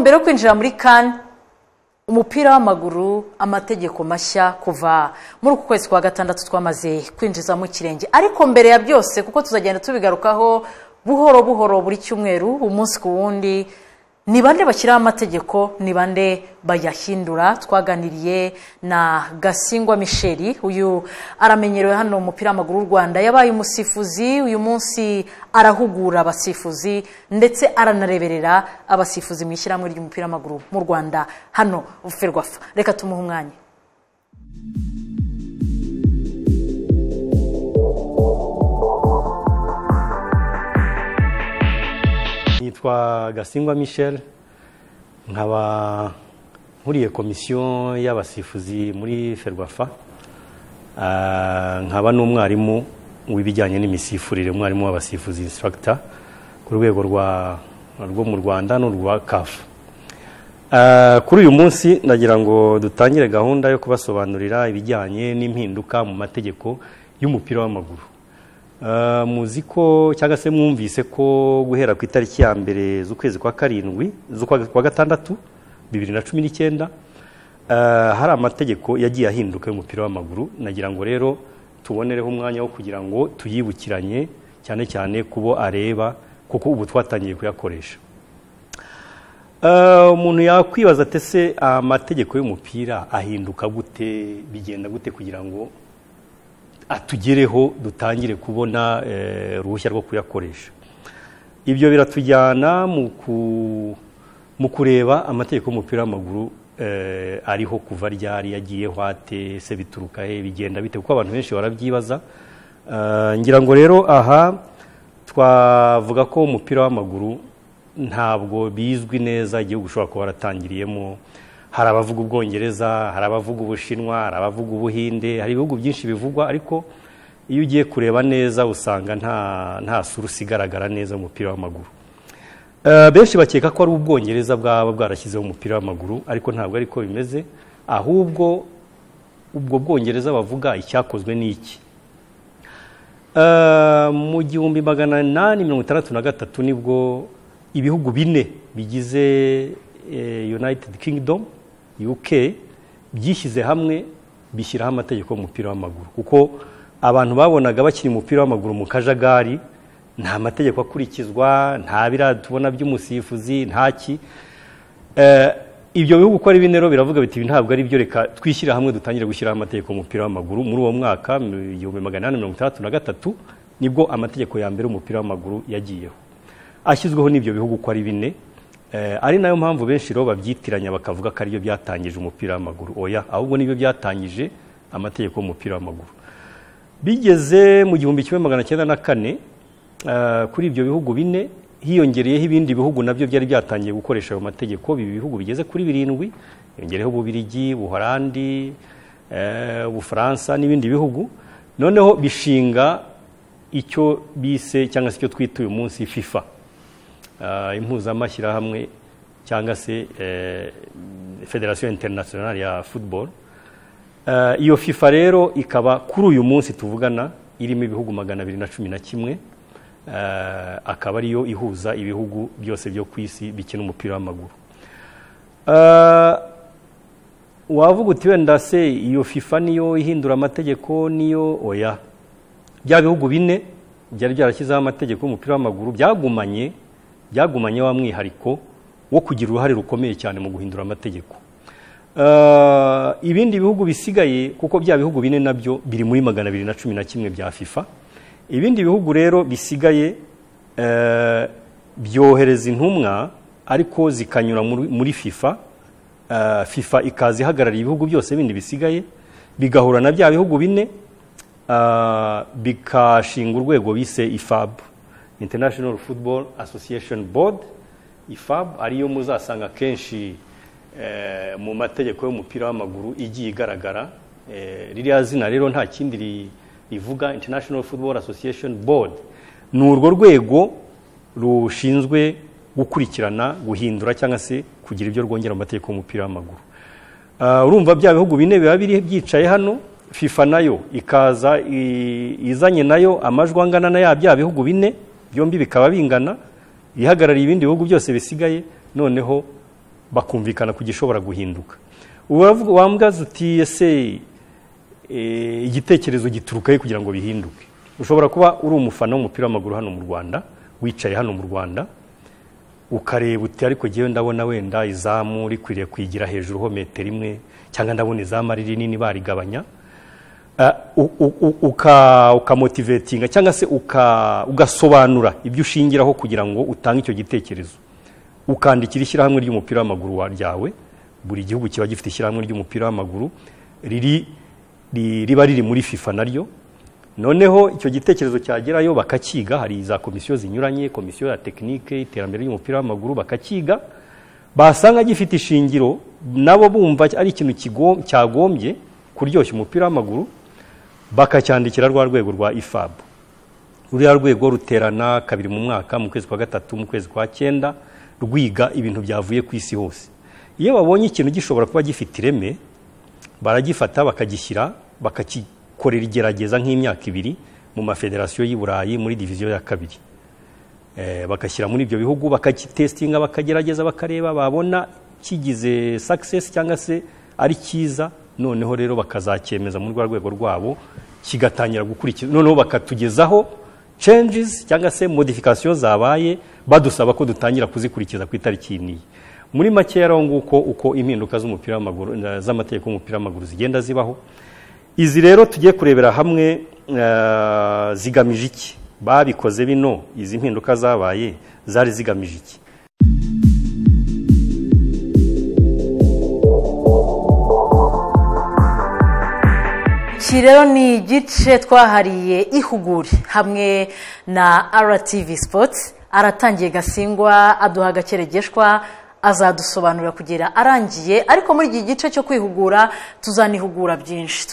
mbere yo kwinjira muri kane umupira w'amaguru amategeko mashya kuva muri uku kwezi kwa gatandatu twamaze kwinjizamo ikirenge ariko mbere ya byose kuko tuzagenda tubigarukaho buhoro buhoro buri cyumweru umunsi ku wundi ni bande bashyiraho amategeko ni bande bayahindura twaganiriye na gasingwa misheli uyu aramenyerewe hano umupira w'amaguru w'u rwanda yabaye umusifuzi uyu munsi arahugura abasifuzi ndetse aranareberera abasifuzi mu ishyirahamwe ry'umupira w'amaguru mu rwanda hano ferwafa reka tumuhe umwanya nitwa gasingwa michel nkaba nkuriye komisiyo y'abasifuzi muri ferwafa Ah, nkaba n'umwarimu w'ibijyanye n'imisifurire umwarimu w'abasifuzi instructor ku rwego rwa rwo mu rwanda n'urwa kafu Ah, kuri uyu munsi ndagira ngo dutangire gahunda yo kubasobanurira ibijyanye n'impinduka mu mategeko y'umupira w'amaguru Ah, muzi ko cyangwa se mwumvise ko guhera ku itariki ya mbere z'ukwezi kwa karindwi z'ukwa kwa gatandatu bibiri na cumi n'icyenda ah, hari amategeko yagiye ahinduka y'umupira w'amaguru nagira ngo rero tubonereho umwanya wo kugira ngo tuyibukiranye cyane cyane kubo areba kuko ubu twatangiye kuyakoresha Eh, umuntu yakwibaza ati se amategeko y'umupira ahinduka gute bigenda gute kugira ngo atugereho dutangire kubona eh, uruhushya rwo kuyakoresha ibyo biratujyana mu ku- mu kureba amategeko y'umupira w'amaguru eh, ariho kuva ryari yagiyeho ate se bituruka he bigenda bite kuko abantu benshi barabyibaza Eh, ngira ngo rero aha twavuga ko umupira w'amaguru ntabwo bizwi neza igihugu ushobora kuba waratangiriyemo hari abavuga ubwongereza hari abavuga ubushinwa hari abavuga ubuhinde hari ibihugu byinshi bivugwa ariko iyo ugiye kureba neza usanga nta nta surusi igaragara neza umupira w'amaguru Eh, benshi bakeka ko ari ubwongereza bwaba bwarashyizeho umupira w'amaguru ariko ntabwo ariko bimeze ahubwo ubwo bwongereza bavuga icyakozwe ni iki Eh, mu gihumbi magana inani mirongo itandatu na gatatu nibwo ibihugu bine bigize eh, united kingdom uk byishyize hamwe bishyiraho amategeko y'umupira w'amaguru kuko abantu babonaga bakina umupira w'amaguru mu kajagari nta mategeko akurikizwa nta biriya tubona by'umusifuzi nta ki Eh, ibyo bihugu uko ari bine rero biravuga biti "Ibi ntabwo ari byo reka twishyira hamwe dutangire gushyiraho amategeko y'umupira w'amaguru muri uwo mwaka mu igihumbi magana inani mirongo itandatu na gatatu nibwo amategeko ya mbere y'umupira w'amaguru yagiyeho ashyizweho n'ibyo bihugu uko ari bine Eh, ari nayo mpamvu benshi rero babyitiranya bakavuga ko aribyo byatangije umupira w'amaguru oya ahubwo nibyo byatangije amategeko y'umupira w'amaguru bigeze mu gihumbi kimwe magana cyenda na kane eh, kuri ibyo bihugu bine hiyongereyeho ibindi bihugu nabyo byari byatangiye gukoresha ayo mategeko ibi bihugu bigeze kuri birindwi hiyongereyeho ububirigi ubuhorandi eh, ubufaransa n'ibindi bihugu noneho bishinga icyo bise cyangwa se icyo twita uyu munsi fifa eh, impuzamashyirahamwe cyangwa se eh, federasiyo interinasiyonari ya football Eh, iyo fifa rero ikaba kuri uyu munsi tuvugana irimo ibihugu magana abiri na cumi na kimwe Eh, akaba ariyo ihuza ibihugu byose byo ku isi bikina umupira w'amaguru Eh, wavuga uti wenda se iyo fifa niyo ihindura amategeko niyo oya bya bihugu bine byari byarashyizeho amategeko y'umupira w'amaguru byagumanye byagumanye wa mwihariko wo kugira uruhare rukomeye cyane mu guhindura amategeko Eh, ibindi bihugu bisigaye kuko bya bihugu bine nabyo biri muri magana abiri na cumi na kimwe bya fifa ibindi bihugu rero bisigaye eh, byohereza intumwa ariko zikanyura muri- muri fifa Eh, fifa ikaza ihagarariye ibihugu byose bindi bisigaye bigahura na bya bihugu bine eh, bikashinga urwego bise ifab international football association board ifab ariyo muzasanga kenshi eh, mu mategeko y'umupira w'amaguru igiye igaragara Eh, ririya zina rero nta kindi ri- rivuga international football association board ni urwo rwego rushinzwe gukurikirana guhindura cyangwa se kugira ibyo rwongera mu mategeko y'umupira w'amaguru Ah, urumva bya bihugu bine biba biri byicaye hano fifa nayo ikaza i- izanye nayo amajwi angana na ya bya bihugu bine byombi bikaba bingana ihagarariye ibindi bihugu byose bisigaye noneho bakumvikana ku gishobora guhinduka wambwaza uti ese eh, igitekerezo gituruka he kugira ngo bihinduke ushobora kuba uri umufana w'umupira w'amaguru hano mu rwanda wicaye hano mu rwanda ukareba uti ariko ngewe ndabona wenda izamu rikwiriye kwigira hejuru ho metero imwe cyangwa ndabona izamu ari rinini barigabanya Ah, u- u- u- uka- ukamotivetinga cyangwa se uka- ugasobanura ibyo ushingiraho kugira ngo utange icyo gitekerezo ukandikira ishyirahamwe ry'umupira w'amaguru wa- ryawe buri gihugu kiba gifite ishyirahamwe ry'umupira w'amaguru riri ri- riba riri muri fifa naryo noneho icyo gitekerezo cyagerayo bakakiga hari za komisiyo zinyuranye komisiyo ya tekinike iterambere ry'umupira w'amaguru bakakiga basanga gifite ishingiro nabo bumva ari ikintu kigo- cyagombye kuryoshya umupira w'amaguru bakacyandikira rwa rwego rwa ifab ruriya rwego ruterana kabiri mu mwaka mu kwezi kwa gatatu mu kwezi kwa cyenda rwiga ibintu byavuye ku isi hose iyo babonye ikintu gishobora kuba gifite ireme baragifata bakagishyira bakagikorera igerageza nk'imyaka ibiri mu mafederasiyo y'i burayi muri diviziyo ya kabiri Eh, bagashyira muri ibyo bihugu bakagitesitinga bakagerageza bakareba babona kigize success cyangwa se ari cyiza noneho rero bakazacyemeza muri rwa rwego rwabo kigatangira gukurikira noneho bakatugezaho changes cyangwa se modification zabaye badusaba ko dutangira kuzikurikiza ku itariki n'iyi muri make rero nguko uko impinduka z'umupira w'amaguru z'amategeko y'umupira w'amaguru zigenda zibaho izi rero tugiye kurebera hamwe eh, zigamije iki babikoze bino izi mpinduka zabaye zari zigamije iki iki rero ni igice twahariye ihugure hamwe na RTV sipoti aratangiye gasingwa aduha agakeregeshwa azadusobanurira kugera arangiye ariko muri iki gice cyo kwihugura tuzanihugura byinshi